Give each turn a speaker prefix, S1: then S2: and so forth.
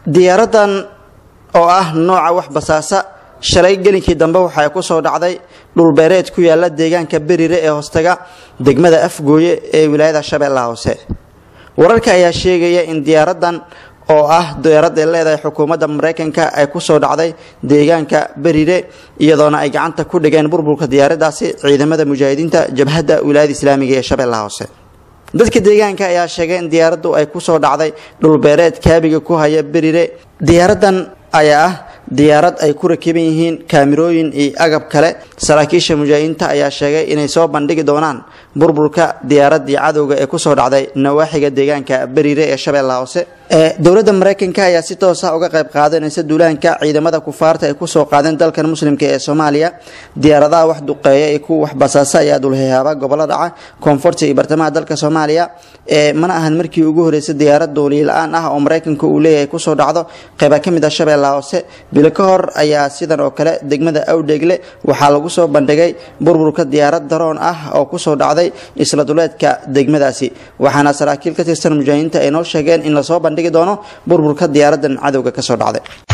S1: diyaaradan oo ah nooca wax basaasa shalay gelinkii dambe waxay ku soo dhacday dhulbeereed ku yaala deegaanka berire ee hoostaga degmada afgooye ee wilaayada shabeellaha hoose wararka ayaa sheegaya in diyaaradan oo ah diyaarad ay leedahay xukuumadda maraykanka ay ku soo dhacday deegaanka berire iyadoona ay gacanta ku dhigeen burburka diyaaradaasi ciidamada mujaahidiinta jabhadda wilaayada islaamiga ee shabeellaha hoose dadka deegaanka ayaa sheegay in diyaaraddu ay ku soo dhacday dhulbeereed kaabiga ku haya berire diyaaradan ayaa ah diyaarad ay ku rakiban yihiin kaamirooyin iyo agab kale saraakiisha mujaahidiinta ayaa sheegay inay soo bandhigi doonaan burburka diyaaradii cadowga ee kusoo dhacday nawaaxiga deegaanka beriire ee shabeellaha hoose dowladda maraykanka ayaa si toosa uga qayb qaadanaysa duulaanka ciidamada kufaarta ay kusoo qaadeen dalkan muslimka ee soomaaliya diyaaradaha wax duqeeya iyo kuwa wax basaasa ayaa dulhehaaba gobollo dhaca koonfurta iyo bartamaha dalka soomaaliya mana ahan markii ugu horeysay diyaarad duuliye la-aan ah oo maraykanka uu leeyahay kusoo dhacdo qayba ka mid ah shabeellaha hoose bilo ka hor ayaa sidan oo kale degmada awdheegle waxaa lagu soo bandhigay burburka diyaarad daroon ah oo kusoo dhacday isla duleedka degmadaasi waxaana saraakiil ka tirsan mujaahidiinta ay noo sheegeen in lasoo bandhigi doono burburka diyaaradan cadowga kasoo dhacday